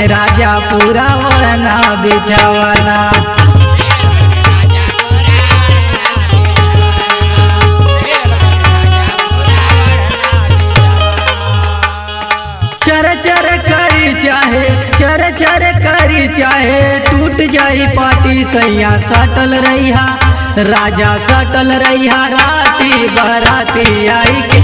बाटे राजा पूरा वरना बिछवना चर चर करी चाहे चर चर करी चाहे टूट जाई पाटी सैया सटल रहिहा राजा सटल रहिहा राती बराती आई के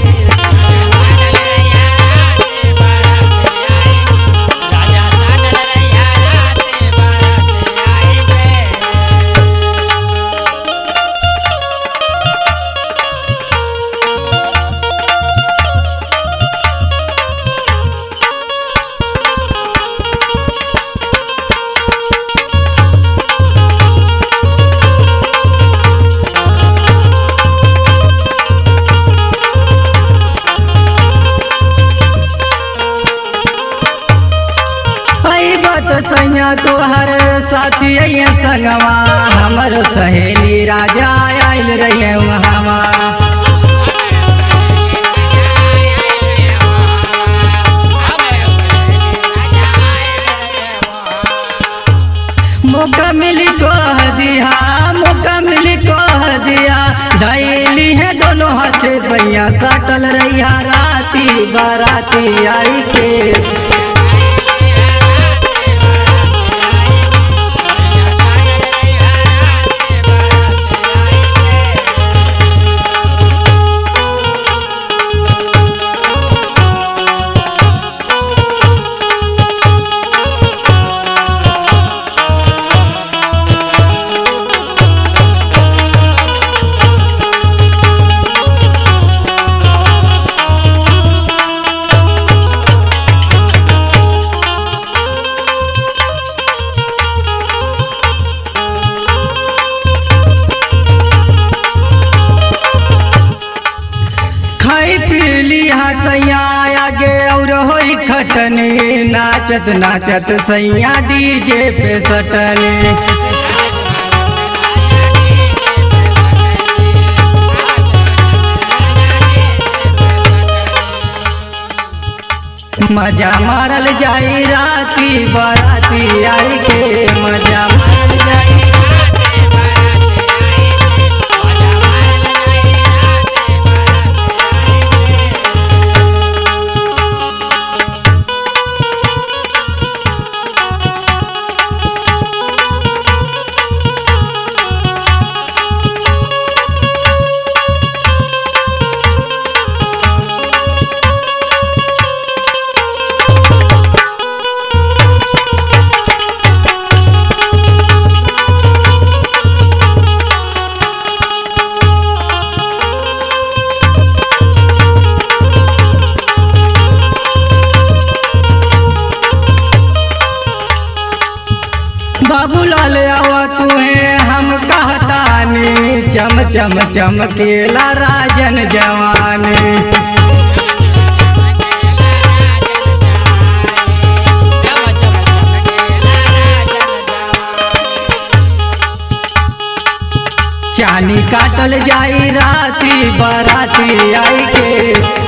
आई बात सैया तोहर साथी अइया संगवा हमर सहेली राजा आइल रहे वहावा मौका मिली कह दिया मौका मिली कह दिया धैली है दोनों हाथ भैया सटल रहिया राती बाराती आई के खाई पीली हसैया आगे और होई खटनी नाचत नाचत सैया डीजे पे सटनी मजा मारल जाई राती बाराती आई के मजा मारल जाई बाबूलाल आवा तुहे हम कहतानी चम चम चमकेला राजन जवानी चानी काटल जाई राती बाराती आई के